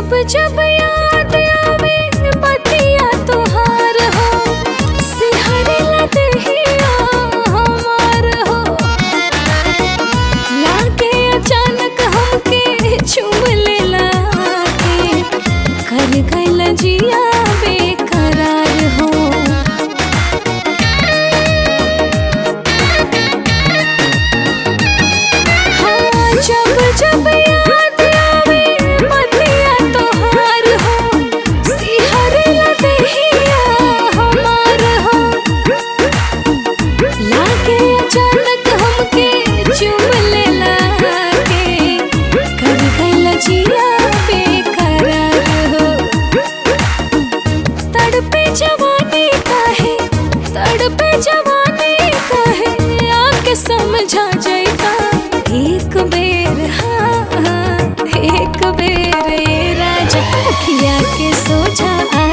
जब जब याद आवे बतिया तोहार हो सिहरे लदहिया हमार हो लागे अचानक हमके चुम लेला के कर गइल जिया बेकरार हो हाँ जब जब याद आवे बतिया तोहार हो सिहरे लदहिया हमार हो लागे अचानक हमके चुम लेला के कर गइल जिया बेकरार हो तड़पे जवानी काहे तड़पे जवानी काहे आके समझा जाइता एक बेर हाँ हाँ, एक बेर ए राजा अखिया के सोझा आ